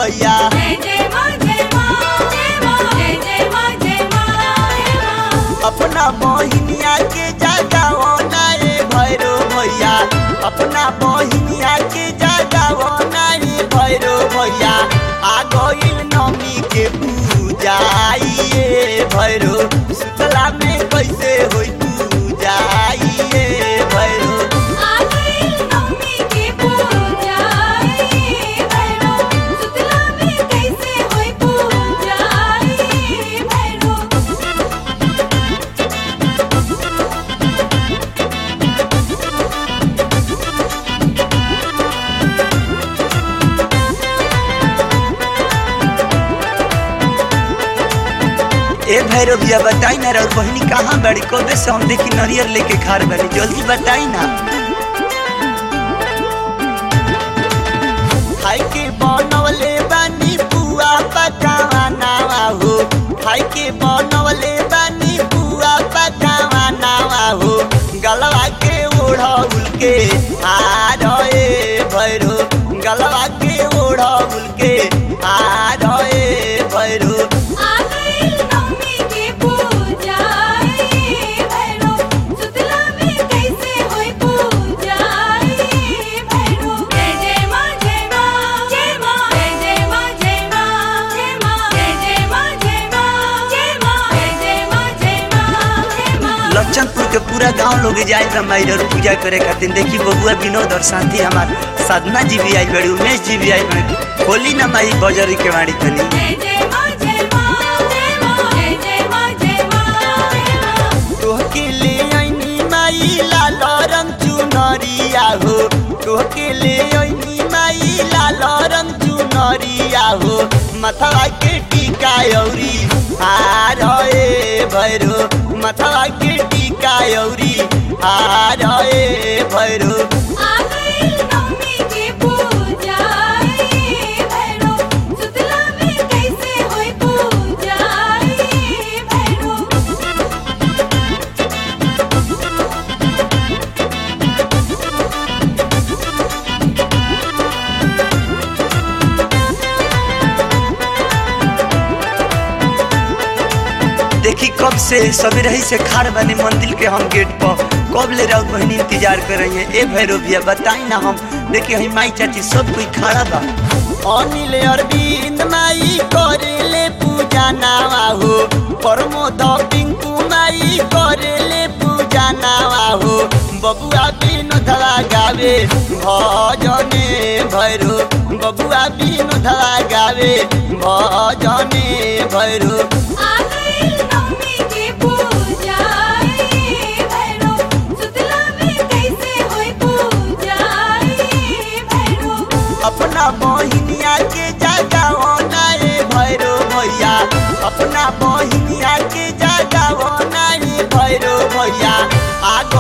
भैया जय जय माँ जय माँ जय माँ जय जय माँ जय माँ जय माँ अपना बहिनिया के जगाओ ना रे भैरो भैया अपना बहिनिया के जगाओ ना रे भैरो भैया आ गइल नमी के पूजा आइए भैरो सुतला में कैसे होई पूजा आइए भैरो आ गई नवमी की पूजा ये भैरो सुतला में कैसे होई पूजा ये भैरो ए भैरव भैया बताई ना रउर बहिनी कहाँ बड़ी कबे से हम देखी नरियर लेके खार बनी जल्दी बताई ना खाई के बनवले बानी बुआ पकावा नावा हो खाई के बनवले बानी बुआ पकावा नावा हो गलवा के ओढ़ौल के हार ए भैरो गलवा के ओढ़ौल के हार ए भैरो आ गई नवमी की पूजा ये भैरो सुतला में कैसे होई पूजा ये भैरो जय जय माँ जय माँ जय माँ जय जय माँ जय माँ जय माँ जय जय माँ जय माँ जय माँ जय जय माँ जय माँ जय माँ लक्षणपुर के पूरा गांव लोग जाए रामायण और पूजा करे खातिर देखी बबुआ विनोद और साथी हमार साधना जी भी आई बड़ी उमेश जी भी आई बड़ी होली ना माई बजरी के वाड़ी तनी जय जय माँ जय माँ जय माँ जय जय माँ जय माँ जय माँ तोहके ले आईनी माई लाल रंग चुनरिया हो तोहके ले आईनी माई लाल रंग चुनरिया हो मथवा के टीका औरी हार ए भैरो मथवा के टीका औरी हार ए भैरो आ गई नवमी की पूजा ये भैरो सुतला में कैसे होई पूजा ये भैरो देखी कब से सवेरे ही से खाड़ बने मंदिर के हम गेट पर कब ले रहा बहनी इंतजार कर रही है ए भैरव भैया बताई ना हम देखिए हम माई चाची सब कोई खड़ा बा अनिल अरविंद माई करे ले पूजा नावा हो प्रमोद पिंकू माई करे ले पूजा नावा हो बबुआ विनोदवा गावे भजने भैरो बबुआ विनोदवा गावे भजने भैरो आ गई नवमी की पूजा ये भैरो सुतला में कैसे होई पूजा ये भैरो अपना बहिनिया के जगाओ ना रे भैरो भैया अपना बहिनिया के जगाओ ना रे भैरो भैया आ